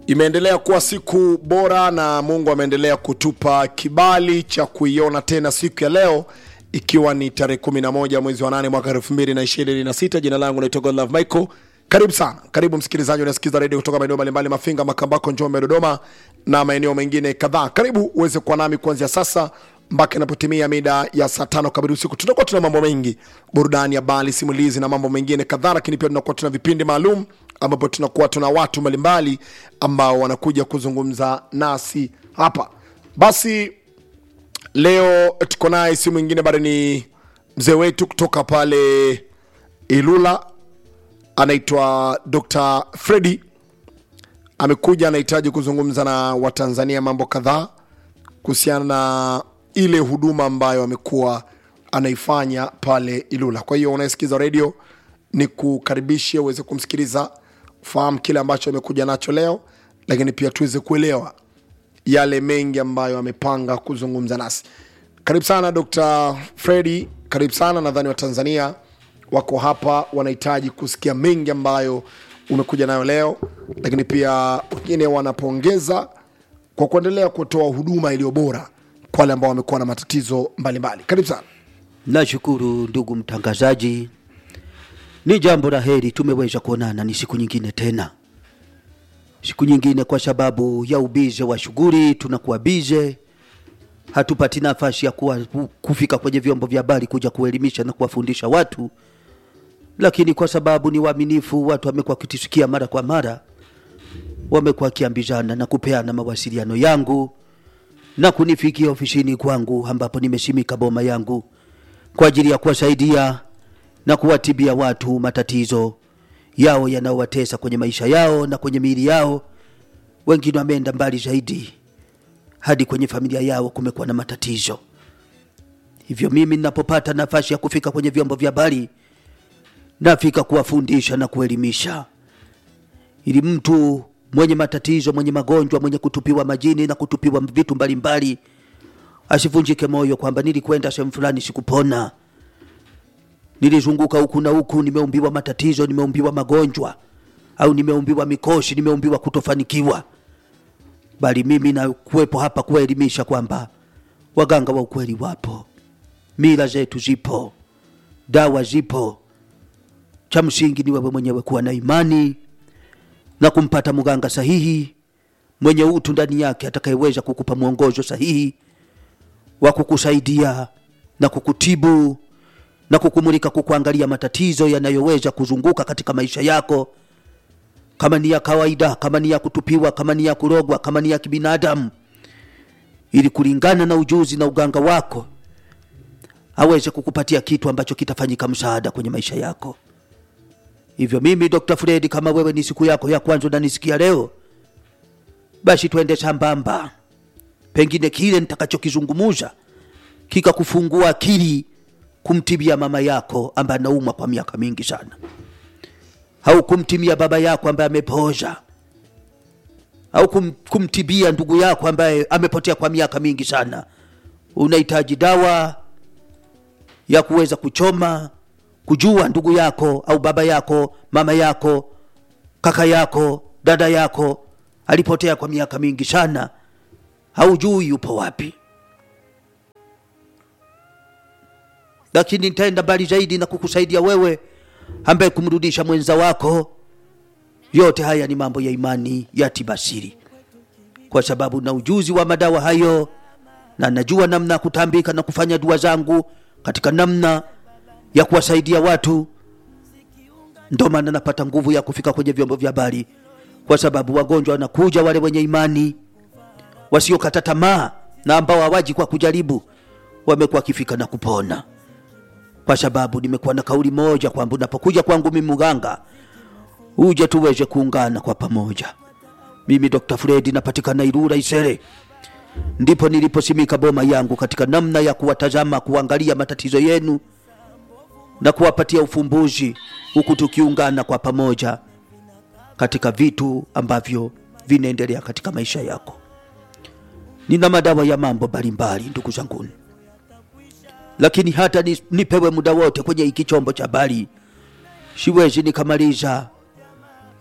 imeendelea kuwa siku bora na mungu ameendelea kutupa kibali cha kuiona tena siku ya leo ikiwa ni tarehe 11 mwezi wa 8 mwaka 2026 jina langu naitwa godlove michael karibu sana karibu msikilizaji unasikiza redio kutoka maeneo mbalimbali mafinga makambako njombe dodoma na maeneo mengine kadhaa karibu uweze kuwa nami kuanzia sasa mpaka inapotimia mida ya saa tano kamili usiku tutakuwa tuna mambo mengi burudani habari simulizi na mambo mengine kadhaa lakini pia tunakuwa tuna vipindi maalum ambapo tunakuwa tuna watu mbalimbali ambao wanakuja kuzungumza nasi hapa basi leo tuko naye si mwingine bado ni mzee wetu kutoka pale ilula anaitwa dr fredi amekuja anahitaji kuzungumza na watanzania mambo kadhaa kuhusiana na ile huduma ambayo amekuwa anaifanya pale ilula kwa hiyo unayesikiza redio ni kukaribishe uweze kumsikiliza fahamu kile ambacho amekuja nacho leo lakini pia tuweze kuelewa yale mengi ambayo amepanga kuzungumza nasi karibu sana dr fredi karibu sana nadhani watanzania wako hapa wanahitaji kusikia mengi ambayo umekuja nayo leo lakini pia wengine wanapongeza kwa kuendelea kutoa huduma iliyo bora kwa wale ambao wamekuwa na matatizo mbalimbali karibu sana Nashukuru ndugu mtangazaji, ni jambo la heri tumeweza kuonana, ni siku nyingine tena, siku nyingine, kwa sababu ya ubize wa shughuli, tunakuwa bize, hatupati nafasi ya kuwa, kufika kwenye vyombo vya habari kuja kuelimisha na kuwafundisha watu, lakini kwa sababu ni waaminifu, watu wamekuwa wakitusikia mara kwa mara, wamekuwa wakiambizana na kupeana mawasiliano yangu na kunifikia ofisini kwangu ambapo nimesimika boma yangu kwa ajili ya kuwasaidia na kuwatibia watu matatizo yao yanayowatesa kwenye maisha yao na kwenye miili yao. Wengine wameenda mbali zaidi, hadi kwenye familia yao kumekuwa na matatizo. Hivyo mimi ninapopata nafasi ya kufika kwenye vyombo vya habari, nafika kuwafundisha na kuelimisha, ili mtu mwenye matatizo, mwenye magonjwa, mwenye kutupiwa majini na kutupiwa vitu mbalimbali asivunjike moyo kwamba nilikwenda sehemu fulani sikupona, nilizunguka huku na huku, nimeumbiwa matatizo, nimeumbiwa magonjwa, au nimeumbiwa mikoshi, nimeumbiwa kutofanikiwa, bali mimi nakuwepo hapa kuwaelimisha kwamba waganga wa ukweli wapo, mila zetu zipo, dawa zipo. Cha msingi ni wewe mwenyewe kuwa na imani na kumpata mganga sahihi mwenye utu ndani yake atakayeweza kukupa mwongozo sahihi wa kukusaidia na kukutibu na kukumulika kukuangalia matatizo yanayoweza kuzunguka katika maisha yako, kama ni ya kawaida, kama ni ya kutupiwa, kama ni ya kurogwa, kama ni ya kibinadamu, ili kulingana na ujuzi na uganga wako aweze kukupatia kitu ambacho kitafanyika msaada kwenye maisha yako. Hivyo mimi Dr. Fred, kama wewe ni siku yako ya kwanza unanisikia leo, basi twende sambamba pengine kile nitakachokizungumuza kikakufungua akili kumtibia mama yako ambaye anaumwa kwa miaka mingi sana, au kumtimia baba yako ambaye amepooza, au kum, kumtibia ndugu yako ambaye amepotea kwa miaka mingi sana. Unahitaji dawa ya kuweza kuchoma, kujua ndugu yako au baba yako, mama yako, kaka yako, dada yako alipotea kwa miaka mingi sana haujui yupo wapi, lakini nitaenda mbali zaidi na kukusaidia wewe ambaye kumrudisha mwenza wako. Yote haya ni mambo ya imani ya tibasiri, kwa sababu na ujuzi wa madawa hayo, na najua namna ya kutambika na kufanya dua zangu katika namna ya kuwasaidia watu. Ndo maana napata nguvu ya kufika kwenye vyombo vya habari, kwa sababu wagonjwa wanakuja, wale wenye imani wasiokata tamaa na ambao hawaji kwa kujaribu wamekuwa wakifika na kupona, kwa sababu nimekuwa na kauli moja kwamba unapokuja kwangu mimi mganga, uje tuweze kuungana kwa pamoja. Mimi Dr. Fredi napatikana Ilula Isere, ndipo niliposimika boma yangu katika namna ya kuwatazama, kuangalia matatizo yenu na kuwapatia ufumbuzi, huku tukiungana kwa pamoja katika vitu ambavyo vinaendelea katika maisha yako. Nina madawa ya mambo mbalimbali ndugu zanguni, lakini hata ni- nipewe muda wote kwenye hiki chombo cha habari, siwezi nikamaliza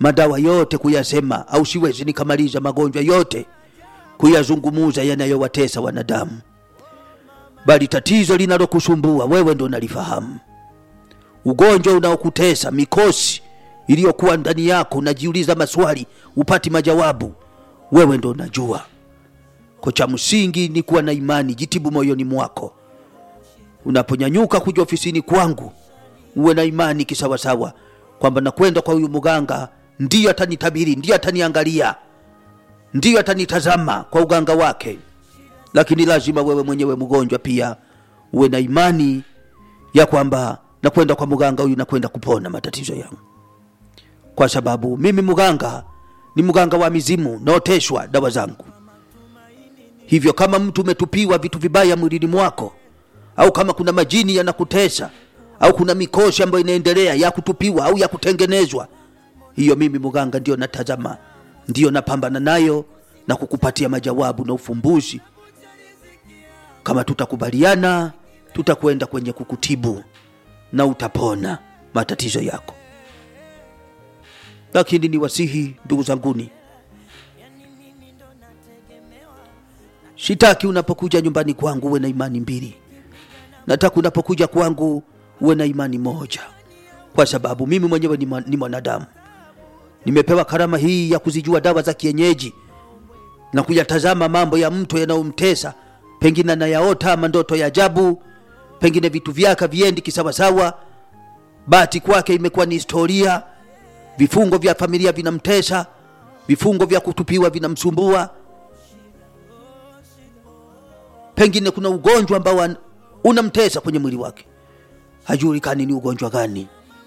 madawa yote kuyasema au siwezi nikamaliza magonjwa yote kuyazungumuza yanayowatesa wanadamu bali tatizo linalokusumbua wewe ndo nalifahamu ugonjwa unaokutesa mikosi iliyokuwa ndani yako unajiuliza maswali upati majawabu wewe ndo unajua ko cha msingi ni kuwa na imani jitibu moyoni mwako unaponyanyuka kuja ofisini kwangu uwe na imani kisawasawa kwamba nakwenda kwa huyu mganga ndiyo atanitabiri ndiyo ataniangalia ndiyo atanitazama kwa uganga wake lakini lazima wewe mwenyewe mgonjwa pia uwe na imani ya kwamba nakwenda kwa mganga huyu nakwenda kupona matatizo yangu kwa sababu mimi mganga ni mganga wa mizimu naoteshwa dawa zangu hivyo kama mtu umetupiwa vitu vibaya mwilini mwako au kama kuna majini yanakutesa au kuna mikoshi ambayo inaendelea ya kutupiwa au ya kutengenezwa hiyo mimi mganga ndio natazama ndio napambana nayo na kukupatia majawabu na ufumbuzi kama tutakubaliana tutakwenda kwenye kukutibu na utapona matatizo yako lakini ni wasihi ndugu zanguni shitaki unapokuja nyumbani kwangu uwe na imani mbili nataka unapokuja kwangu uwe na imani moja kwa sababu mimi mwenyewe ni, mwa- ni mwanadamu nimepewa karama hii ya kuzijua dawa za kienyeji na kuyatazama mambo ya mtu yanayomtesa pengine anayaota ama ndoto ya ajabu pengine vitu vyake viendi kisawasawa bahati kwake imekuwa ni historia vifungo vya familia vinamtesa vifungo vya kutupiwa vinamsumbua pengine kuna ugonjwa ambao an- unamtesa kwenye mwili wake hajulikani ni ugonjwa gani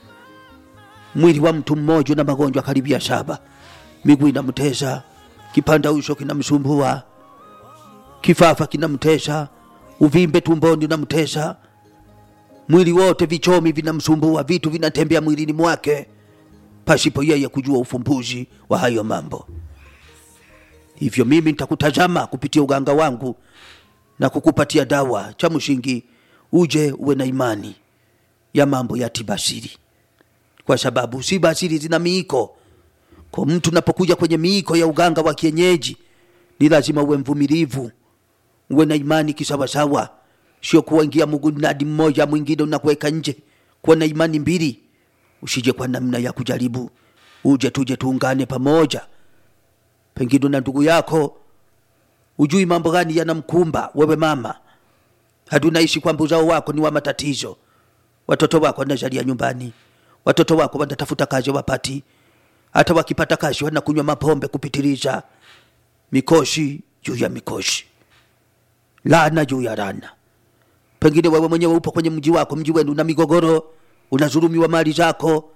mwili wa mtu mmoja na magonjwa karibia saba miguu inamtesa kipanda uso kinamsumbua kifafa kinamtesa uvimbe tumboni unamtesa mwili wote vichomi vinamsumbua vitu vinatembea mwilini mwake pasipo yeye kujua ufumbuzi wa hayo mambo hivyo mimi nitakutazama kupitia uganga wangu na kukupatia dawa cha msingi uje uwe na imani ya mambo ya tibasiri kwa sababu si basiri zina miiko kwa mtu unapokuja kwenye miiko ya uganga wa kienyeji ni lazima uwe mvumilivu uwe na imani kisawasawa sio kuwaingia mgunadi mmoja mwingine unakuweka nje kuwa na imani mbili usije kwa namna ya kujaribu uje tuje tuungane pamoja pengine na ndugu yako ujui mambo gani yanamkumba wewe mama hatunaishi kwamba uzao wako ni wa matatizo watoto wako wanazalia nyumbani watoto wako wanatafuta kazi wapati hata wakipata kazi wanakunywa mapombe kupitiliza mikoshi juu ya mikoshi laana juu ya laana pengine wewe mwenyewe upo kwenye mji wako mji wenu una migogoro unazulumiwa mali zako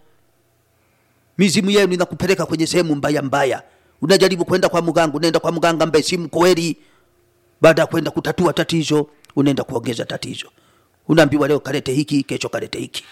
mizimu yenu inakupeleka kwenye sehemu mbaya mbaya unajaribu kwenda kwa mganga unaenda kwa mganga ambaye si mkweli baada ya kwenda kutatua tatizo unaenda kuongeza tatizo unaambiwa leo kalete hiki kesho kalete hiki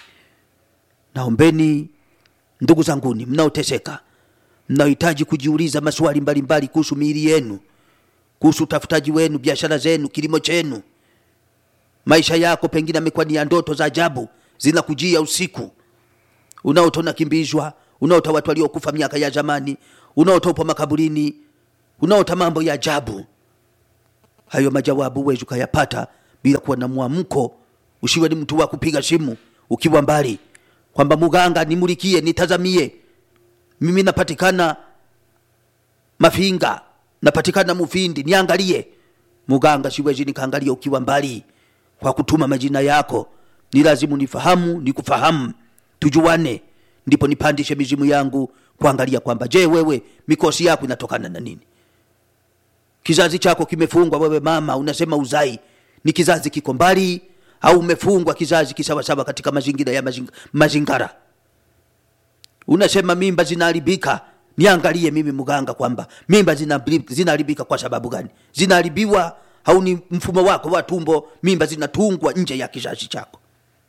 naombeni ndugu zanguni mnaoteseka mnaohitaji kujiuliza maswali mbalimbali kuhusu miili yenu kuhusu utafutaji wenu biashara zenu kilimo chenu maisha yako pengine amekuwa ni ya ndoto za ajabu zinakujia usiku unaota unakimbizwa unaota watu waliokufa miaka ya zamani unaota upo makaburini unaota mambo ya ajabu hayo majawabu huwezi ukayapata bila kuwa na mwamko usiwe ni mtu wa kupiga simu ukiwa mbali kwamba muganga nimulikie nitazamie mimi napatikana mafinga napatikana mufindi niangalie muganga siwezi nikaangalia ukiwa mbali kwa kutuma majina yako ni lazimu nifahamu nikufahamu tujuane ndipo nipandishe mizimu yangu kuangalia kwamba je wewe mikosi yako inatokana na nini kizazi chako kimefungwa wewe mama unasema uzai ni kizazi kiko mbali au umefungwa kizazi kisawasawa katika mazingira ya mazing, mazingara unasema mimba zinaharibika niangalie mimi mganga kwamba mimba zinaharibika zina kwa sababu gani zinaharibiwa au ni mfumo wako wa tumbo mimba zinatungwa nje ya kizazi chako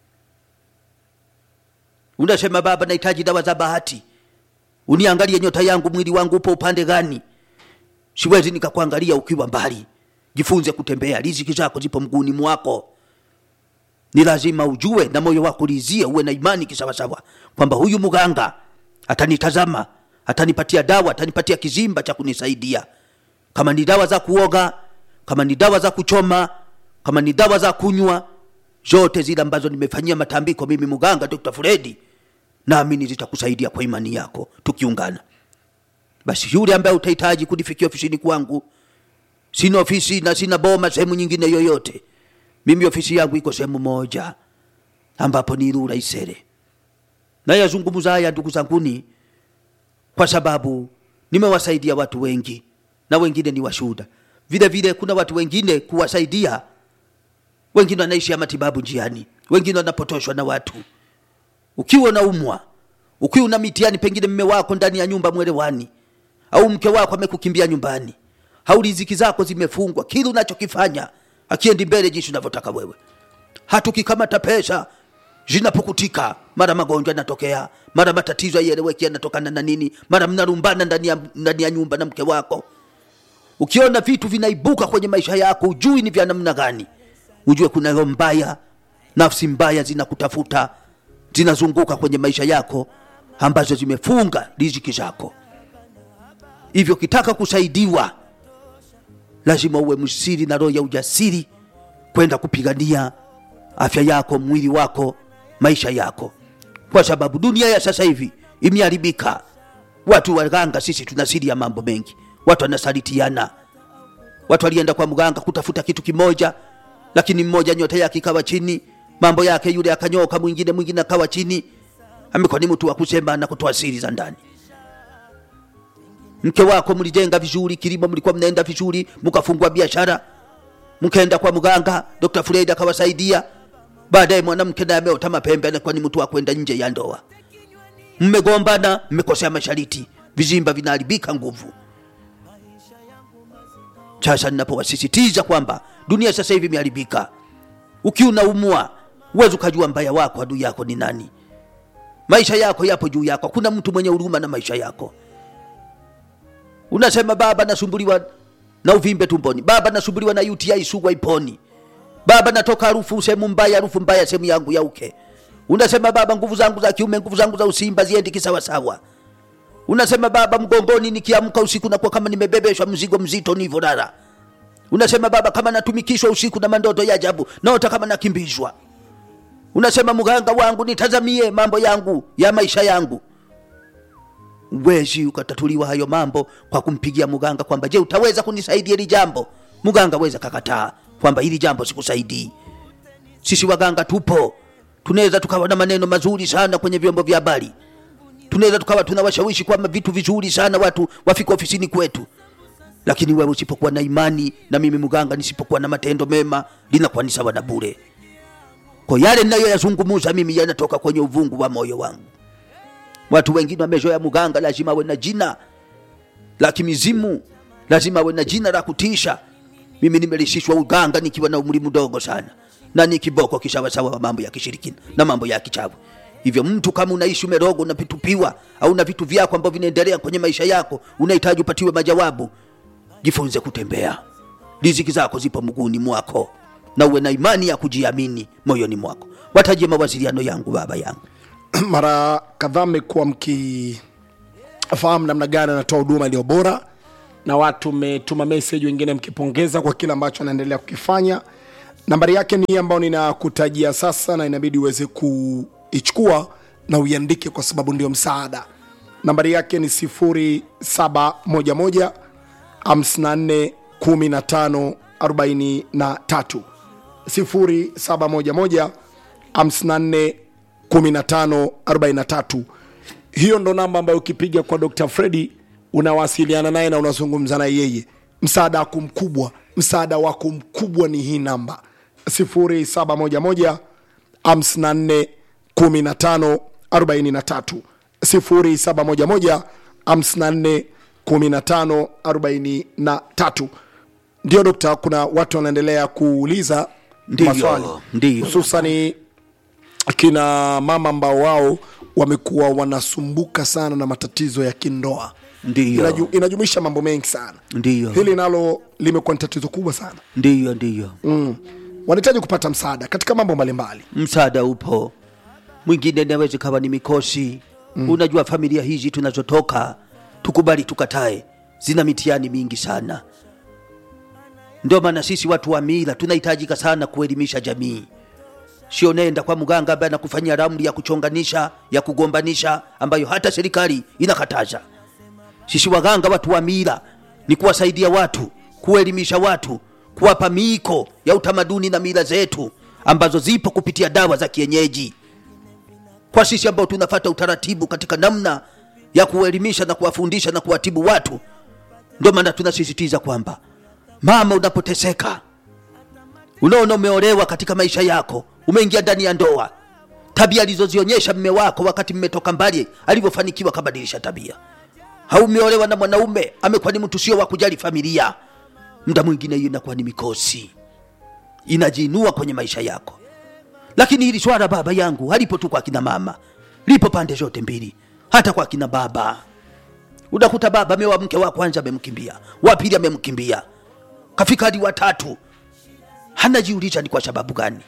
unasema baba nahitaji dawa za bahati uniangalie nyota yangu mwili wangu upo upande gani siwezi nikakuangalia ukiwa mbali jifunze kutembea riziki zako zipo mguuni mwako ni lazima ujue na moyo wako lizie uwe na imani kisawasawa kwamba huyu mganga atanitazama atanipatia dawa atanipatia kizimba cha kunisaidia kama ni dawa za kuoga kama ni dawa za kuchoma kama ni dawa za kunywa zote zile ambazo nimefanyia matambiko mimi mganga dr fredi naamini zitakusaidia kwa imani yako tukiungana basi yule ambaye utahitaji kunifikia ofisini kwangu sina ofisi na sina boma sehemu nyingine yoyote mimi ofisi yangu iko sehemu moja ambapo ni Ilula Isere. Nayazungumza haya ndugu zanguni, kwa sababu nimewasaidia watu wengi na wengine ni washuhuda. Vile vile kuna watu wengine kuwasaidia, wengine wanaishi ya matibabu njiani, wengine wanapotoshwa na watu. Ukiwa unaumwa, ukiwa una mitihani, pengine mme wako ndani ya nyumba mwelewani, au mke wako amekukimbia nyumbani, au riziki zako zimefungwa, kile unachokifanya akiendi mbele jinsi unavyotaka wewe hatukikamata pesa zinapokutika, mara magonjwa yanatokea, mara matatizo haieleweki yanatokana na nini, mara mnarumbana ndani ya, ndani ya nyumba na mke wako. Ukiona vitu vinaibuka kwenye maisha yako, ujui ni vya namna gani, ujue kuna roho mbaya, nafsi mbaya zinakutafuta, zinazunguka kwenye maisha yako ambazo zimefunga riziki zako. Hivyo kitaka kusaidiwa, lazima uwe msiri na roho ya ujasiri kwenda kupigania afya yako, mwili wako, maisha yako, kwa sababu dunia ya sasa hivi imeharibika. Watu waganga, sisi tuna siri ya mambo mengi, watu wanasalitiana. Watu walienda kwa mganga kutafuta kitu kimoja, lakini mmoja nyota yake ikawa chini, mambo yake yule akanyoka, mwingine mwingine akawa chini. Amekuwa ni mtu wa kusema na kutoa siri za ndani. Mke wako mlijenga vizuri, kilimo mlikuwa mnaenda vizuri, mkafungua biashara, mkaenda kwa mganga, Dr. Fred akawasaidia. Baadaye mwanamke naye ameota mapembe, anakuwa ni mtu wa kwenda nje ya ndoa. Mmegombana, mmekosea mashariti, vizimba vinaharibika nguvu. Sasa ninapowasisitiza kwamba dunia sasa hivi imeharibika, ukiwa unaumwa huwezi ukajua mbaya wako adui yako ni nani. Maisha yako yapo juu yako, kuna mtu mwenye huruma na maisha yako. Unasema baba, nasumbuliwa na uvimbe tumboni, baba, nasumbuliwa na UTI sugu haiponi, baba, natoka harufu sehemu mbaya, harufu mbaya sehemu yangu ya uke. Unasema baba, nguvu zangu za kiume, nguvu zangu za usimba ziendi kisawasawa. Unasema baba, mgongoni nikiamka usiku nakuwa kama nimebebeshwa mzigo mzito nivolala. Unasema baba, kama natumikishwa usiku na mandoto ya ajabu, naota kama nakimbizwa. Unasema mganga wangu, nitazamie mambo yangu ya maisha yangu. Wezi ukatatuliwa hayo mambo kwa kumpigia mganga kwamba je, utaweza kunisaidia hili jambo? Mganga weza kakataa kwamba hili jambo sikusaidii. Sisi waganga tupo, tunaweza tukawa na maneno mazuri sana kwenye vyombo vya habari, tunaweza tukawa tunawashawishi kwamba vitu vizuri sana watu wafike ofisini kwetu, lakini wewe usipokuwa na imani na mimi mganga nisipokuwa na matendo mema, linakuwa ni sawa na bure. Kwa yale ninayoyazungumuza mimi yanatoka kwenye uvungu wa moyo wangu. Watu wengine wamezoea mganga lazima awe na jina la kimizimu, lazima awe na jina la kutisha. Mimi nimelishishwa uganga nikiwa na umri mdogo sana, na ni kiboko kisawasawa wa mambo ya kishirikina na mambo ya kichawi. Hivyo mtu kama unaishi umerogo, unapitupiwa au na vitu vyako ambavyo vinaendelea kwenye maisha yako, unahitaji upatiwe majawabu, jifunze kutembea. Riziki zako zipo mguuni mwako, na uwe na imani ya kujiamini moyoni mwako. Watajie mawasiliano yangu, baba yangu mara kadhaa mmekuwa mkifahamu namna gani anatoa huduma iliyo bora na watu mmetuma message wengine mkipongeza kwa kile ambacho anaendelea kukifanya nambari yake ni hii ambayo ninakutajia sasa na inabidi uweze kuichukua na uiandike kwa sababu ndio msaada nambari yake ni 0711 54 15 43 0711 54 1543 hiyo ndo namba ambayo ukipiga kwa dr fredi unawasiliana naye na unazungumza na yeye msaada wako mkubwa msaada wako mkubwa ni hii namba 0711 54 15 43 0711 54 15 43 ndio dokta kuna watu wanaendelea kuuliza Ndiyo, maswali ndiyo. hususani kina mama ambao wao wamekuwa wanasumbuka sana na matatizo ya kindoa Ndiyo. Inaju, inajumuisha mambo mengi sana Ndiyo. hili nalo limekuwa ni tatizo kubwa sana ndiyo ndiyo mm. wanahitaji kupata msaada katika mambo mbalimbali msaada upo mwingine naweza kawa ni mikosi mm. unajua familia hizi tunazotoka tukubali tukatae zina mitihani mingi sana ndio maana sisi watu wa mila tunahitajika sana kuelimisha jamii sio nenda kwa mganga ambaye anakufanyia ramli ya kuchonganisha ya kugombanisha ambayo hata serikali inakataza sisi waganga watu wa mila ni kuwasaidia watu kuelimisha watu kuwapa miiko ya utamaduni na mila zetu ambazo zipo kupitia dawa za kienyeji kwa sisi ambao tunafata utaratibu katika namna ya kuelimisha na kuwafundisha na kuwatibu watu ndio maana tunasisitiza kwamba mama unapoteseka unaona umeolewa katika maisha yako umeingia ndani ya ndoa tabia alizozionyesha mme wako wakati mmetoka mbali alivyofanikiwa kabadilisha tabia au umeolewa na mwanaume amekuwa ni mtu sio wa kujali familia muda mwingine hiyo inakuwa ni mikosi inajiinua kwenye maisha yako lakini hili swala baba yangu halipo tu kwa kina mama lipo pande zote mbili hata kwa kina baba unakuta baba ameoa mke wa kwanza amemkimbia wa pili amemkimbia kafika hadi watatu hanajiuliza ni kwa sababu gani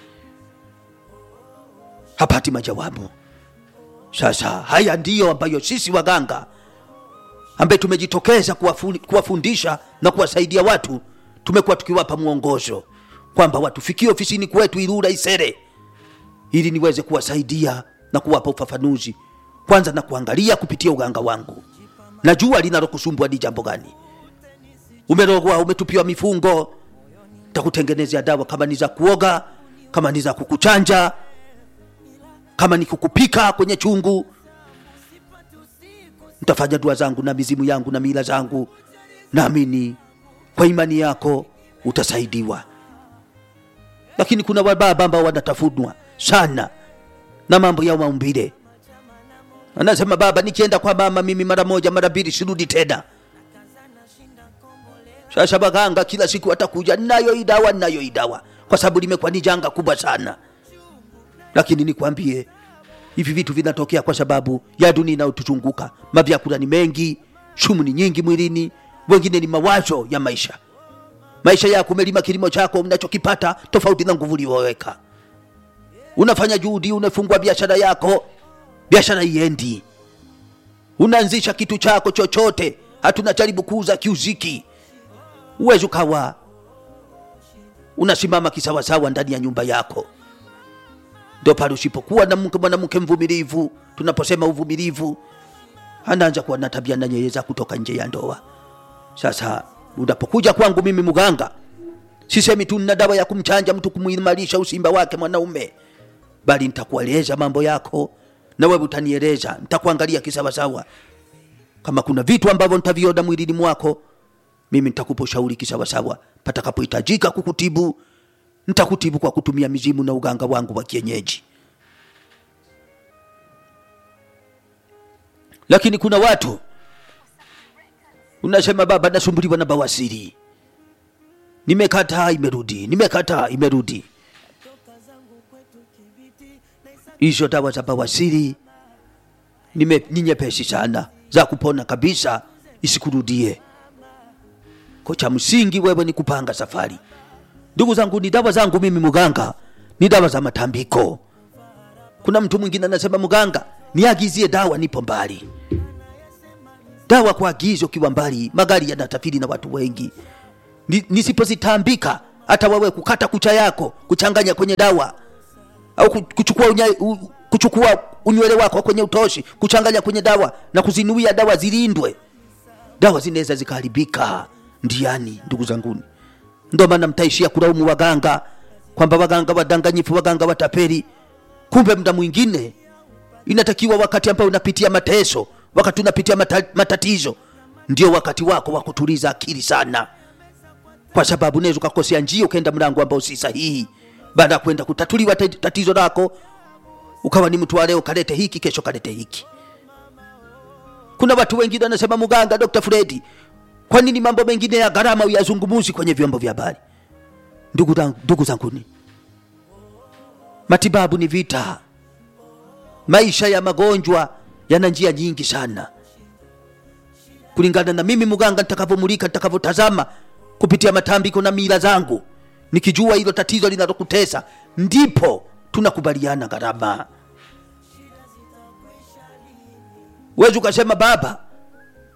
hapati majawabu sasa haya ndiyo ambayo sisi waganga ambaye tumejitokeza kuwafu- kuwafundisha na kuwasaidia watu tumekuwa tukiwapa mwongozo kwamba watufikie ofisini kwetu Ilula Isere ili niweze kuwasaidia na kuwapa ufafanuzi kwanza na kuangalia kupitia uganga wangu najua linalokusumbua ni jambo gani umerogwa umetupiwa mifungo takutengenezea dawa kama ni za kuoga kama ni za kukuchanja kama ni kukupika kwenye chungu nitafanya dua zangu na mizimu yangu na mila zangu naamini kwa imani yako utasaidiwa lakini kuna wababa ambao wanatafunwa sana na mambo ya maumbile anasema baba nikienda kwa mama mimi mara moja mara mbili sirudi tena sasa baganga kila siku watakuja nayo idawa nayo idawa kwa sababu limekuwa ni janga kubwa sana lakini nikwambie hivi vitu vinatokea kwa sababu ya dunia inayotuzunguka mavyakula ni mengi sumu ni nyingi mwilini wengine ni mawazo ya maisha maisha yako umelima kilimo chako unachokipata tofauti na nguvu ulioweka unafanya juhudi unafungua biashara yako biashara iendi unaanzisha kitu chako chochote hatuna jaribu kuuza kiuziki uwezi ukawa unasimama kisawasawa ndani ya nyumba yako ndio pale usipokuwa na mke mwanamke mvumilivu tunaposema uvumilivu anaanza kuwa na tabia na nyeye za kutoka nje ya ndoa sasa unapokuja kwangu mimi mganga sisemi tu nina dawa ya kumchanja mtu kumuimarisha usimba wake mwanaume bali nitakueleza mambo yako na wewe utanieleza nitakuangalia kisawasawa kama kuna vitu ambavyo nitaviona mwilini mwako mimi nitakupa ushauri kisawasawa patakapohitajika kukutibu nitakutibu kwa kutumia mizimu na uganga wangu wa kienyeji lakini kuna watu unasema baba nasumbuliwa na bawasiri nimekataa imerudi nimekataa imerudi hizo dawa za bawasiri nime- ni nyepesi sana za kupona kabisa isikurudie ko cha msingi wewe ni kupanga safari ndugu zangu ni dawa zangu mimi mganga ni dawa za matambiko kuna mtu mwingine anasema mganga niagizie dawa nipo mbali dawa kwa agizo ukiwa mbali magari yanatafiri na watu wengi Ni- nisipozitambika hata wewe kukata kucha yako kuchanganya kwenye dawa au ku- kuchukua, unya, u, kuchukua unywele wako kwenye utoshi kuchanganya kwenye dawa na kuzinuia dawa zilindwe dawa zinaweza zikaharibika ndiani ndugu zanguni ndo maana mtaishia kulaumu waganga kwamba waganga wadanganyifu waganga watapeli kumbe mda mwingine inatakiwa wakati ambao unapitia mateso wakati unapitia mata, matatizo ndio wakati wako wa kutuliza akili sana kwa sababu unaweza ukakosea njia ukaenda mlango ambao si sahihi baada ya kwenda kutatuliwa tat- tatizo lako ukawa ni mtu wa leo kalete hiki kesho kalete hiki kuna watu wengine wanasema mganga dr fredi kwa nini mambo mengine ya gharama uyazungumuzi kwenye vyombo vya habari ndugu zangu- ndugu zanguni matibabu ni vita maisha ya magonjwa yana njia nyingi sana kulingana na mimi mganga nitakavyomulika nitakavyotazama kupitia matambiko na mila zangu nikijua hilo tatizo linalokutesa ndipo tunakubaliana gharama wezi ukasema baba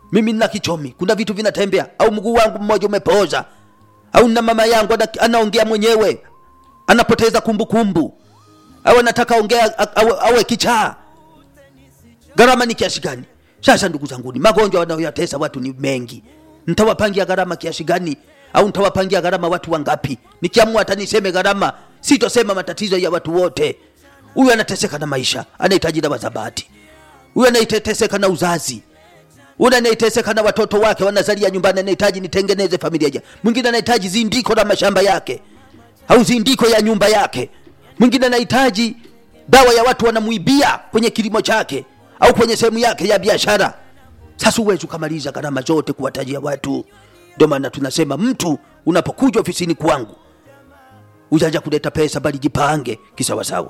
mimi nina kichomi kuna vitu vinatembea au mguu wangu mmoja umepooza au na mama yangu ana, anaongea mwenyewe anapoteza kumbukumbu au anataka ongea a- awe, awe kichaa gharama ni kiasi gani sasa ndugu zanguni magonjwa wanayoyatesa watu ni mengi ntawapangia gharama kiasi gani au ntawapangia gharama watu wangapi nikiamua hata niseme gharama sitosema matatizo ya watu wote huyu anateseka na maisha anahitaji dawa za bahati huyu anaiteteseka na uzazi ule anayeteseka na watoto wake wanazalia nyumbani anahitaji nitengeneze familia ja mwingine anahitaji zindiko la mashamba yake au zindiko ya nyumba yake mwingine anahitaji dawa ya watu wanamuibia kwenye kilimo chake au kwenye sehemu yake ya biashara sasa huwezi ukamaliza gharama zote kuwatajia watu ndio maana tunasema mtu unapokuja ofisini kwangu ujaja kuleta pesa bali jipange kisawasawa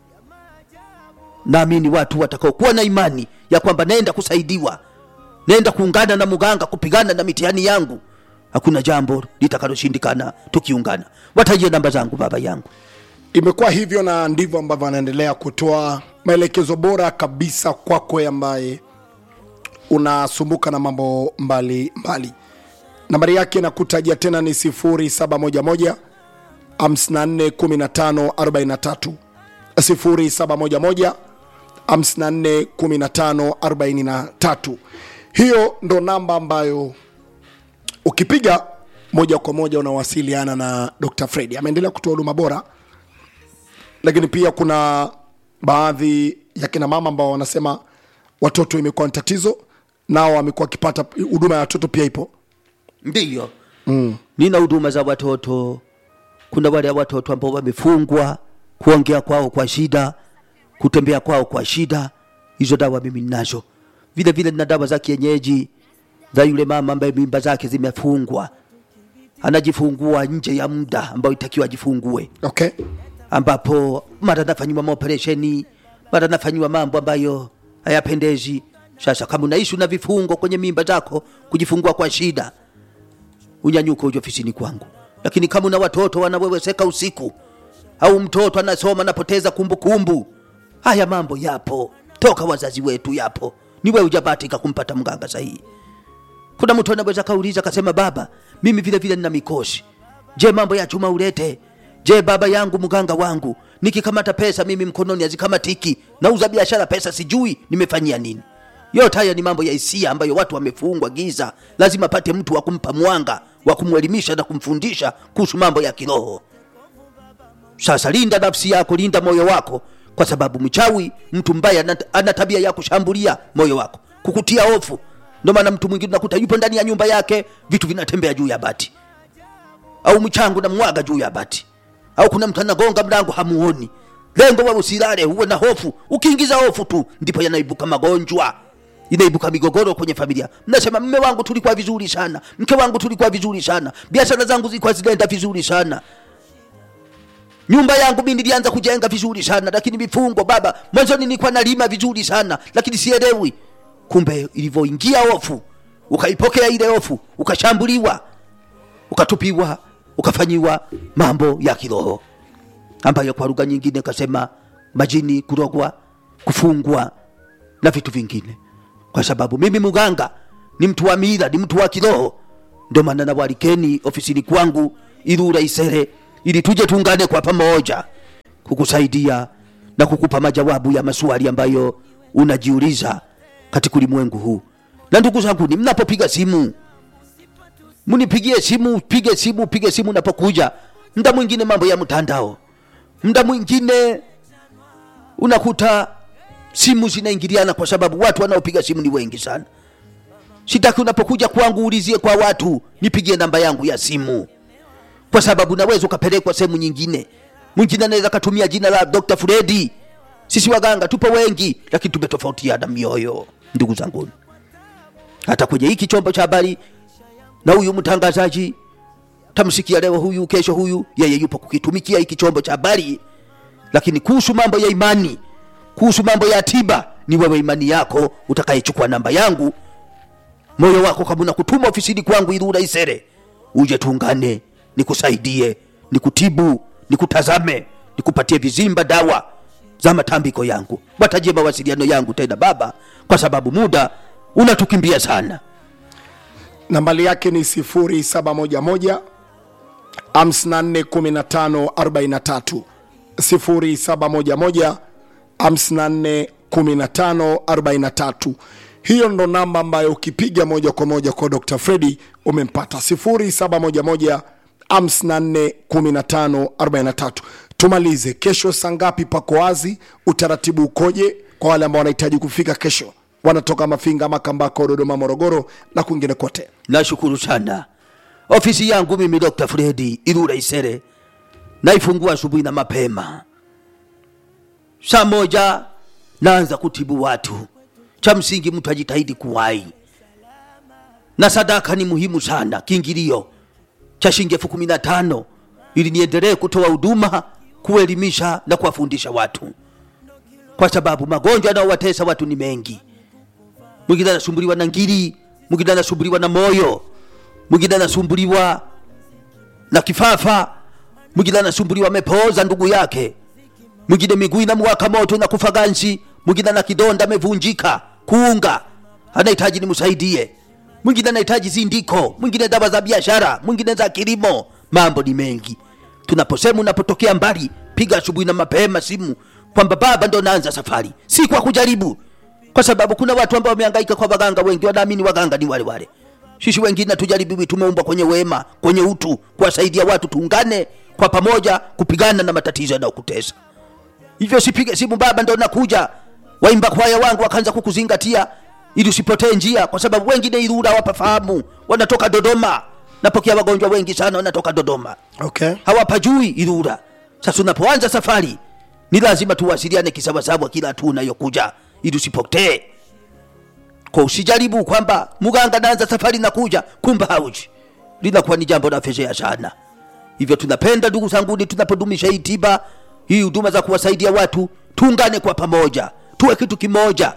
naamini watu watakaokuwa na imani ya kwamba naenda kusaidiwa naenda kuungana na muganga kupigana na mitihani yangu hakuna jambo litakaloshindikana tukiungana watajie namba zangu baba yangu imekuwa hivyo na ndivyo ambavyo anaendelea kutoa maelekezo bora kabisa kwako ambaye unasumbuka na mambo mbali mbali nambari yake nakutajia tena ni 711 541543 0711 541543 hiyo ndo namba ambayo ukipiga moja kwa moja unawasiliana na dr fredi ameendelea kutoa huduma bora lakini pia kuna baadhi ya kina mama ambao wanasema watoto imekuwa ni tatizo nao wamekuwa wakipata huduma ya watoto pia ipo ndiyo mm. nina huduma za watoto kuna wale watoto ambao wamefungwa kuongea kwao kwa shida kutembea kwao kwa shida hizo dawa mimi ninazo vile vile nina dawa za kienyeji za yule mama ambaye mimba zake zimefungwa anajifungua nje ya muda ambao itakiwa ajifungue okay ambapo mara nafanyiwa maoperesheni mara nafanyiwa mambo ambayo hayapendezi sasa kama unaishi una vifungo kwenye mimba zako kujifungua kwa shida unyanyuke uje ofisini kwangu lakini kama una watoto wanaweweseka usiku au mtoto anasoma anapoteza kumbukumbu haya mambo yapo toka wazazi wetu yapo ni wewe hujabahatika kumpata mganga sahihi kuna mtu anaweza kauliza akasema baba mimi vile vile nina mikosi je mambo ya chuma ulete je baba yangu mganga wangu nikikamata pesa mimi mkononi hazikamatiki nauza biashara pesa sijui nimefanyia nini yote haya ni mambo ya hisia ambayo watu wamefungwa giza lazima pate mtu wa kumpa mwanga wa kumwelimisha na kumfundisha kuhusu mambo ya kiroho sasa linda nafsi yako linda moyo wako kwa sababu mchawi mtu mbaya ana- ana tabia ya kushambulia moyo wako kukutia hofu ndio maana mtu mwingine unakuta yupo ndani ya nyumba yake vitu vinatembea juu ya bati au mchango na mwaga juu ya bati au kuna mtu anagonga mlango hamuoni lengo wa usilale huwe na hofu ukiingiza hofu tu ndipo yanaibuka magonjwa inaibuka migogoro kwenye familia mnasema mme wangu tulikuwa vizuri sana mke wangu tulikuwa vizuri sana biashara zangu zilikuwa zinaenda vizuri sana nyumba yangu mi nilianza kujenga vizuri sana lakini mifungo baba mwanzoni nilikuwa nalima vizuri sana lakini sielewi kumbe ilivyoingia hofu ukaipokea ile hofu ukashambuliwa ukatupiwa ukafanyiwa mambo ya kiroho ambayo kwa lugha nyingine kasema majini kurogwa kufungwa na vitu vingine kwa sababu mimi mganga ni mtu wa mila ni mtu wa kiroho ndio maana nawalikeni ofisini kwangu ilura isere ili tuje tuungane kwa pamoja kukusaidia na kukupa majawabu ya maswali ambayo unajiuliza katika ulimwengu huu na ndugu zangu ni mnapopiga simu mnipigie simu pige simu pige simu unapokuja mda mwingine mambo ya mtandao mda mwingine unakuta simu zinaingiliana kwa sababu watu wanaopiga simu ni wengi sana sitaki unapokuja kwangu ulizie kwa watu nipigie namba yangu ya simu kwa sababu naweza ukapelekwa sehemu nyingine mwingine anaweza katumia jina la dr fredi sisi waganga tupo wengi lakini tumetofautiana mioyo ndugu zangu hata kwenye hiki chombo cha habari na huyu mtangazaji tamsikia leo huyu kesho huyu yeye yupo kukitumikia hiki chombo cha habari lakini kuhusu mambo ya imani kuhusu mambo ya tiba ni wewe imani yako utakayechukua namba yangu moyo wako kama unakutuma ofisini kwangu irura isere uje tuungane nikusaidie nikutibu nikutazame nikupatie vizimba dawa za matambiko yangu watajie mawasiliano yangu tena baba kwa sababu muda unatukimbia sana nambali yake ni 0711 541543 0711 541543 hiyo ndo namba ambayo ukipiga moja kwa moja kwa dr fredi umempata 0711 541543 tumalize kesho saa ngapi pako wazi utaratibu ukoje kwa wale ambao wanahitaji kufika kesho wanatoka mafinga makambako dodoma morogoro na kwingine kote nashukuru sana ofisi yangu mimi dr fredi irura isere naifungua asubuhi na mapema saa moja naanza kutibu watu cha msingi mtu ajitahidi kuwai na sadaka ni muhimu sana kiingilio cha shilingi elfu kumi na tano ili niendelee kutoa huduma kuelimisha na kuwafundisha watu kwa sababu magonjwa yanayowatesa watu ni mengi mwingine anasumbuliwa na ngiri mwingine anasumbuliwa na moyo mwingine anasumbuliwa na kifafa mwingine anasumbuliwa amepooza ndugu yake mwingine miguu inamwaka moto inakufa ganzi mwingine ana kidonda amevunjika kuunga anahitaji nimsaidie mwingine anahitaji zindiko mwingine dawa za biashara mwingine za kilimo mambo ni mengi tunaposema unapotokea mbali piga asubuhi na mapema simu kwamba baba ndo naanza safari si kwa kujaribu kwa sababu kuna watu ambao wamehangaika kwa waganga wengi wanaamini waganga ni wale wale sisi wengine hatujaribiwi tumeumbwa kwenye wema kwenye utu kuwasaidia watu tuungane kwa pamoja kupigana na matatizo yanayokutesa hivyo sipige simu baba ndo nakuja waimba kwaya wangu wakaanza kukuzingatia ili usipotee njia kwa sababu wengine irura wapafahamu wanatoka dodoma napokea wagonjwa wengi sana wanatoka dodoma okay. hawapajui irura sasa unapoanza safari ni lazima tuwasiliane kisawasawa kila hatua unayokuja ili usipotee kwa usijaribu kwamba muganga naanza safari na kuja kumba hauji linakuwa ni jambo la fezea sana hivyo tunapenda ndugu zanguni tunapodumisha hii tiba hii huduma za kuwasaidia watu tuungane kwa pamoja tuwe kitu kimoja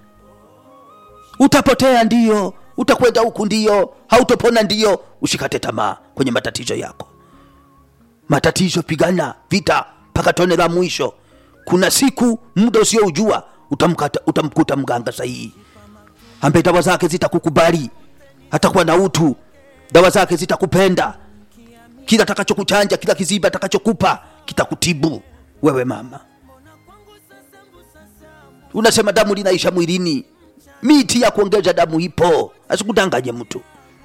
utapotea ndio utakwenda huku ndio hautopona ndio usikate tamaa kwenye matatizo yako matatizo pigana vita mpaka tone la mwisho kuna siku muda usioujua utamkata- utamkuta mganga sahihi ambaye dawa zake zitakukubali atakuwa na utu dawa zake zitakupenda kila atakachokuchanja kila kiziba atakachokupa kitakutibu wewe mama unasema damu linaisha mwilini miti ya kuongeza damu ipo asikudanganye mtu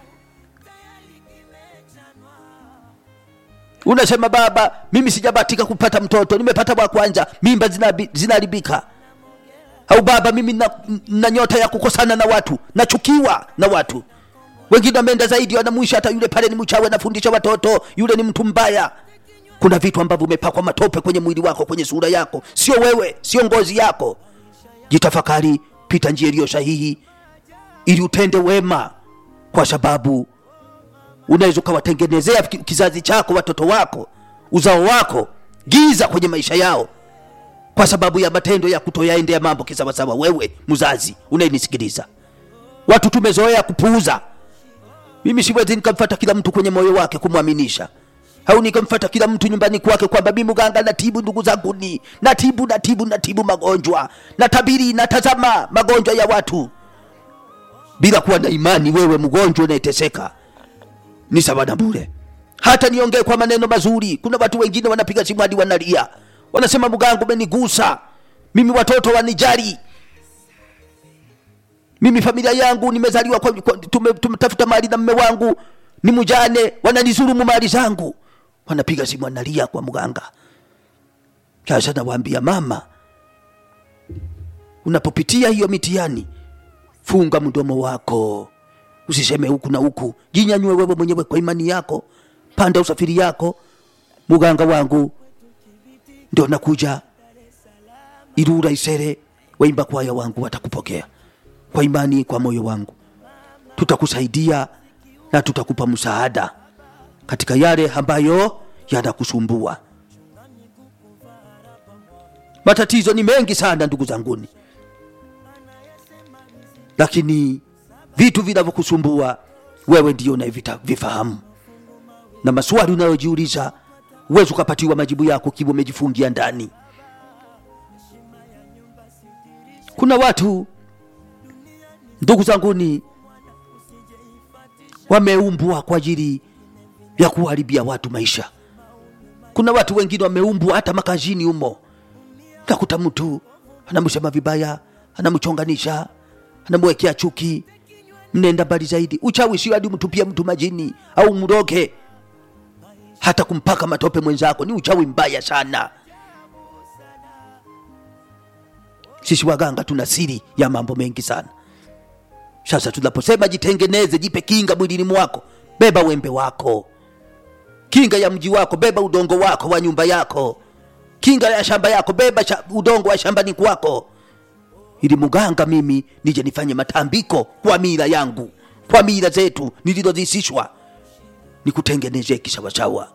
unasema baba mimi sijabatika kupata mtoto nimepata wa kwanza mimba zinabi- zinaharibika au baba mimi na, na nyota ya kukosana na watu nachukiwa na watu wengine wameenda zaidi wanamwisha hata yule pale ni mchawi anafundisha watoto yule ni mtu mbaya kuna vitu ambavyo umepakwa matope kwenye mwili wako kwenye sura yako sio wewe sio ngozi yako jitafakari pita njia iliyo sahihi ili utende wema kwa sababu unaweza ukawatengenezea ki- kizazi chako watoto wako uzao wako giza kwenye maisha yao kwa sababu ya matendo ya kutoyaendea mambo kisawasawa wewe mzazi unayenisikiliza watu tumezoea kupuuza mimi siwezi nikamfata kila mtu kwenye moyo wake kumwaminisha au nikamfata kila mtu nyumbani kwake kwamba mi mganga natibu ndugu zangu ni natibu natibu natibu magonjwa natabiri natazama magonjwa ya watu bila kuwa na imani wewe mgonjwa unayeteseka ni sawa na bure hata niongee kwa maneno mazuri kuna watu wengine wanapiga simu hadi wanalia wanasema mganga umenigusa mimi watoto wanijari mimi familia yangu nimezaliwa kwa, kwa, tume, tumetafuta mali na mme wangu ni mjane wananizurumu mali zangu wanapiga simu wanalia kwa mganga sasa nawaambia mama unapopitia hiyo mitihani funga mdomo wako usiseme huku na huku jinyanyue wewe mwenyewe kwa imani yako panda usafiri yako muganga wangu ndio nakuja irura isere waimba kwaya wangu watakupokea kwa imani kwa moyo wangu tutakusaidia na tutakupa msaada katika yale ambayo yanakusumbua matatizo ni mengi sana ndugu zanguni lakini vitu vinavyokusumbua wewe ndio unavifahamu na maswali unayojiuliza huwezi ukapatiwa majibu yako kiwa umejifungia ndani kuna watu ndugu zanguni wameumbwa kwa ajili ya kuharibia watu maisha. Kuna watu wengine wameumbwa hata makazini humo, takuta mtu anamsema vibaya, anamchonganisha, anamwekea chuki, mnenda mbali zaidi. Uchawi sio hadi mtupia mtu majini au mroge, hata kumpaka matope mwenzako ni uchawi mbaya sana. Sisi waganga tuna siri ya mambo mengi sana. Sasa tunaposema jitengeneze, jipe kinga mwilini mwako, beba wembe wako, kinga ya mji wako, beba udongo wako wa nyumba yako, kinga ya shamba yako, beba sha, udongo wa shambani kwako, ili muganga mimi nije nifanye matambiko kwa mila yangu, kwa mila zetu nilizozisishwa, nikutengenezee kisawasawa.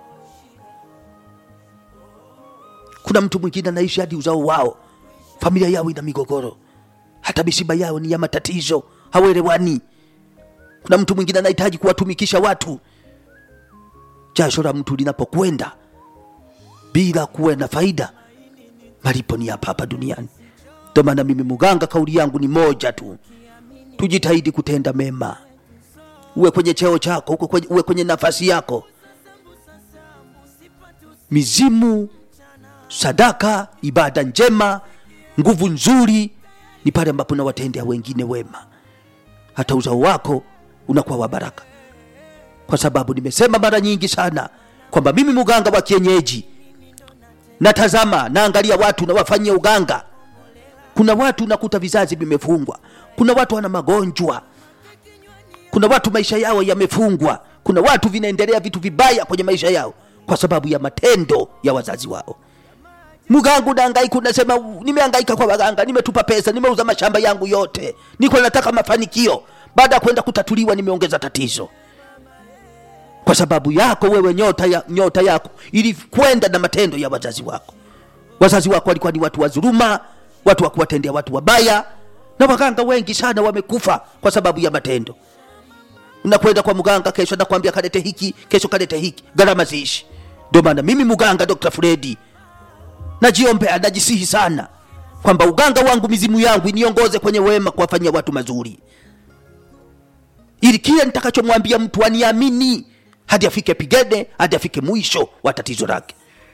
Kuna mtu mwingine anaishi hadi uzao wao, familia yao ina migogoro, hata misiba yao ni ya matatizo, hawelewani. Kuna mtu mwingine anahitaji kuwatumikisha watu, jasho la mtu linapokwenda bila kuwa na faida, malipo ni hapa hapa duniani. Ndio maana mimi muganga, kauli yangu ni moja tu, tujitahidi kutenda mema, uwe kwenye cheo chako, uwe kwenye, uwe kwenye nafasi yako. Mizimu, sadaka, ibada njema, nguvu nzuri ni pale ambapo nawatendea wengine wema, hata uzao wako unakuwa wa baraka, kwa sababu nimesema mara nyingi sana kwamba mimi muganga wa kienyeji natazama, naangalia watu nawafanyia uganga. Kuna watu nakuta vizazi vimefungwa, kuna watu wana magonjwa, kuna watu maisha yao yamefungwa, kuna watu vinaendelea vitu vibaya kwenye maisha yao kwa sababu ya matendo ya wazazi wao. Mganga unahangaika, unasema nimehangaika kwa waganga, nimetupa pesa, nimeuza mashamba yangu yote, niko nataka mafanikio. Baada ya kwenda kutatuliwa, nimeongeza tatizo kwa sababu yako wewe, nyota, ya, nyota yako ilikwenda na matendo ya wazazi wako. Wazazi wako walikuwa ni watu wa dhuluma, watu wa kuwatendea watu wabaya, na waganga wengi sana wamekufa kwa sababu ya matendo. Unakwenda kwa mganga, kesho anakwambia kalete hiki, kesho kalete hiki, gharama ziishi. Ndio maana mimi mganga Dr. Fredi najiombea, najisihi sana kwamba uganga wangu, mizimu yangu iniongoze kwenye wema, kuwafanyia watu mazuri, ili kile nitakachomwambia mtu aniamini hadi afike pigene, hadi afike mwisho wa tatizo lake,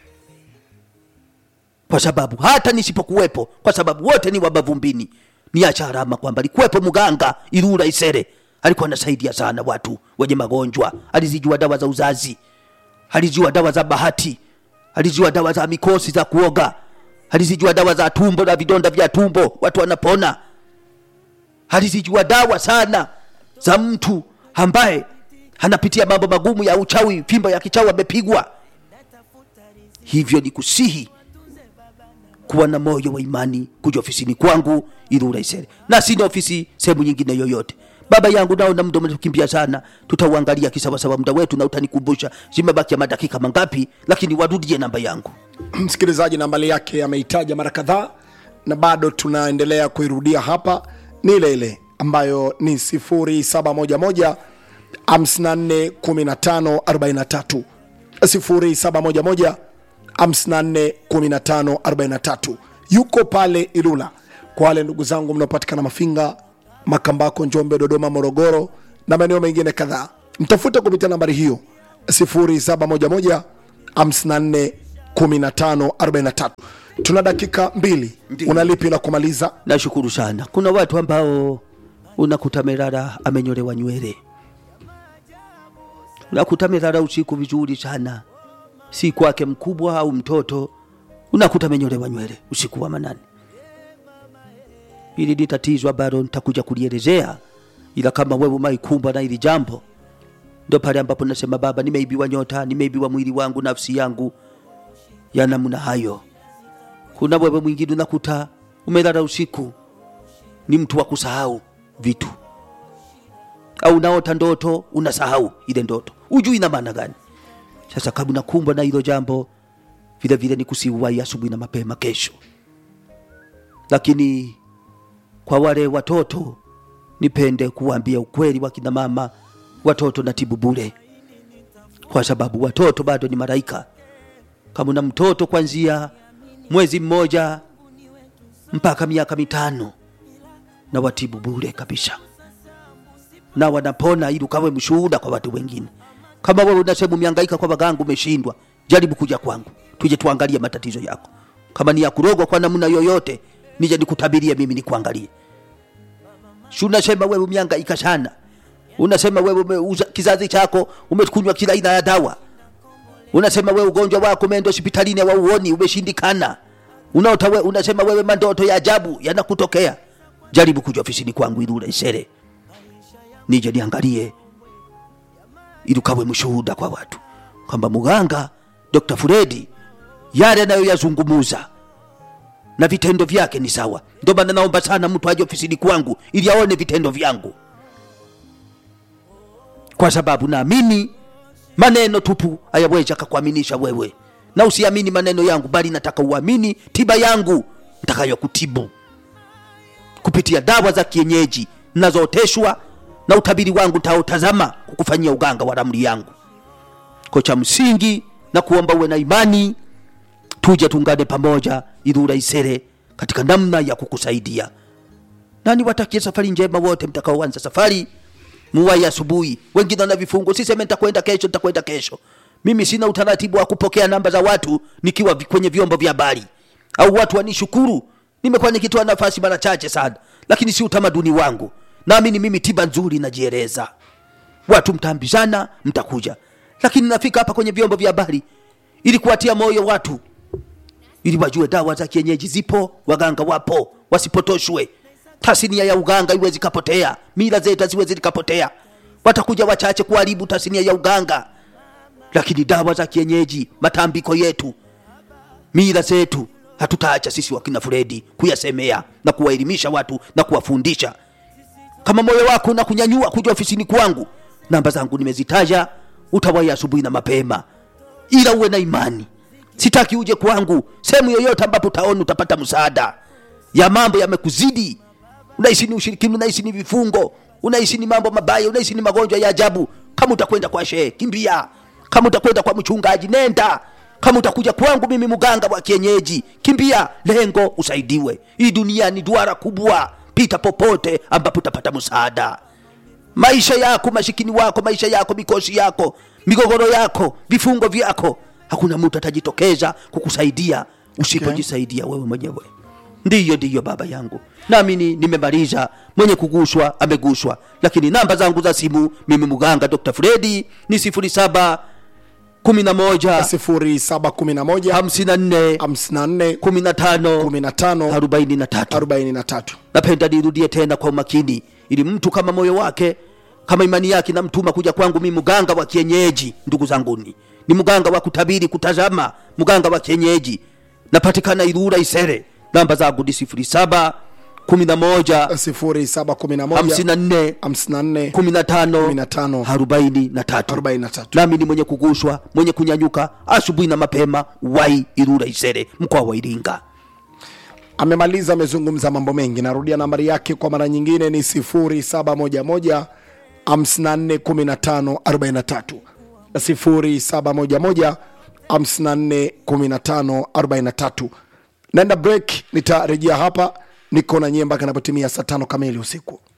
kwa sababu hata nisipokuwepo, kwa sababu wote ni wabavumbini, niacha alama kwamba alikuwepo mganga Ilula Isere, alikuwa anasaidia sana watu wenye magonjwa, alizijua dawa za uzazi, alizijua dawa za bahati, alizijua dawa za mikosi za kuoga, alizijua dawa za tumbo na vidonda vya tumbo, watu wanapona, alizijua dawa sana za mtu ambaye anapitia mambo magumu ya uchawi, fimbo ya kichawi amepigwa. Hivyo ni kusihi kuwa na moyo wa imani, kuja ofisini kwangu Ilula Isere, na sina ofisi sehemu nyingine yoyote. Baba yangu, naona muda umetukimbia sana, tutauangalia kisawasawa muda wetu, na utanikumbusha zimebakia madakika mangapi, lakini warudie namba yangu. msikilizaji nambali yake ameitaja mara kadhaa na bado tunaendelea kuirudia hapa ni ile ile ambayo ni 0711 541543 0711 541543 yuko pale Ilula kwa wale ndugu zangu mnaopatikana Mafinga, Makambako, Njombe, Dodoma, Morogoro na maeneo mengine kadhaa, mtafute kupitia nambari hiyo 0711 541543. Tuna dakika mbili, Ndiyo. una lipi la kumaliza? Nashukuru sana. Kuna watu ambao unakuta Merara amenyolewa nywele, unakuta Merara usiku vizuri sana, si kwake mkubwa au mtoto, unakuta amenyolewa nywele usiku wa manane. Hili ni tatizo ambalo nitakuja kulielezea, ila kama wewe umaikumbwa na hili jambo, ndo pale ambapo nasema Baba, nimeibiwa nyota, nimeibiwa mwili wangu, nafsi yangu ya namna hayo. Kuna wewe mwingine unakuta umelala usiku, ni mtu wa kusahau vitu, au unaota ndoto unasahau ile ndoto, ujui ina maana gani. Sasa kama unakumbwa na hilo jambo, vile vile ni kusiuwai asubuhi na mapema kesho. Lakini kwa wale watoto, nipende kuwaambia ukweli, wakina mama, watoto natibu bure, kwa sababu watoto bado ni malaika. Kama una mtoto kuanzia mwezi mmoja mpaka miaka mitano na watibu bure kabisa. na wanapona ili ukawe mshuhuda kwa watu wengine kama wewe unasema umehangaika kwa waganga umeshindwa jaribu kuja kwangu tuje tuangalie matatizo yako kama ni ya kurogwa kwa namna yoyote nije nikutabirie mimi nikuangalie si unasema wewe umehangaika sana unasema wewe umeuza kizazi chako umekunywa kila aina ya dawa unasema wewe ugonjwa wako umeenda hospitalini hawauoni umeshindikana unaota we, unasema wewe mandoto ya ajabu yanakutokea jaribu kuja ofisini kwangu ili uresere nije niangalie ili ukawe mshuhuda kwa watu kwamba muganga Dr. Fredi yale anayoyazungumuza na vitendo vyake ni sawa. Ndio maana naomba sana mtu aje ofisini kwangu ili aone vitendo vyangu, kwa sababu naamini maneno tupu hayawezi akakuaminisha wewe, na usiamini maneno yangu, bali nataka uamini tiba yangu nitakayokutibu kupitia dawa za kienyeji nazooteshwa na utabiri wangu ntaotazama kukufanyia uganga wa ramli yangu. Kwa cha msingi na kuomba uwe na imani, tuje tuungane pamoja ili urahisere katika namna ya kukusaidia, na niwatakie safari njema wote mtakaoanza safari. Muwai asubuhi, wengine wana vifungo, siseme nitakwenda kesho, nitakwenda kesho. Mimi sina utaratibu wa kupokea namba za watu nikiwa vi- kwenye vyombo vya habari au watu wanishukuru. Nimekuwa nikitoa nafasi mara chache sana, lakini si utamaduni wangu. Naamini mimi tiba nzuri najieleza, watu mtaambizana, mtakuja, lakini nafika hapa kwenye vyombo vya habari ili kuwatia moyo watu, ili wajue dawa za kienyeji zipo, waganga wapo, wasipotoshwe. Tasnia ya uganga iwezi kapotea, mila zetu haziwezi zikapotea. Watakuja wachache kuharibu tasnia ya uganga, lakini dawa za kienyeji, matambiko yetu, mila zetu hatutaacha sisi wakina Fredi kuyasemea na kuwaelimisha watu na kuwafundisha. Kama moyo wako na kunyanyua kuja ofisini kwangu, namba zangu nimezitaja, utawai asubuhi na mapema, ila uwe na imani. Sitaki uje kwangu sehemu yoyote ambapo utaona utapata msaada ya mambo yamekuzidi. Unahisi ni ushirikini, unahisi ni vifungo, unahisi ni mambo mabaya, unahisi ni magonjwa ya ajabu. Kama utakwenda kwa shehe, kimbia. Kama utakwenda kwa mchungaji, nenda. Kama utakuja kwangu mimi mganga wa kienyeji, kimbia. Lengo usaidiwe. Hii dunia ni duara kubwa, pita popote ambapo utapata msaada maisha yako, mashikini wako, maisha yako, mikosi yako, migogoro yako, vifungo vyako, hakuna mtu atajitokeza kukusaidia usipojisaidia wewe mwenyewe. Ndiyo, ndiyo baba yangu, naamini nimemaliza. Mwenye kuguswa ameguswa, lakini namba zangu za simu mimi mganga Dr. Fredi ni sifuri saba kumi na moja 0711 hamsini na nne 54 kumi na tano 15 arobaini na tatu. 43 napenda nirudie tena kwa umakini ili mtu kama moyo wake kama imani yake namtuma kuja kwangu mi mganga wa kienyeji ndugu zanguni ni mganga wa kutabiri kutazama mganga wa kienyeji napatikana irura isere namba zangu ni sifuri saba kumi na moja 0711 hamsini na nne 54 kumi na tano 15 arobaini na tatu 43 nami ni mwenye kugushwa mwenye kunyanyuka asubuhi na mapema wai irura isere mkoa wa iringa amemaliza amezungumza mambo mengi narudia nambari yake kwa mara nyingine ni 0711 541543 0711 541543 naenda break nitarejea hapa niko na nyie mpaka inapotimia saa tano kamili usiku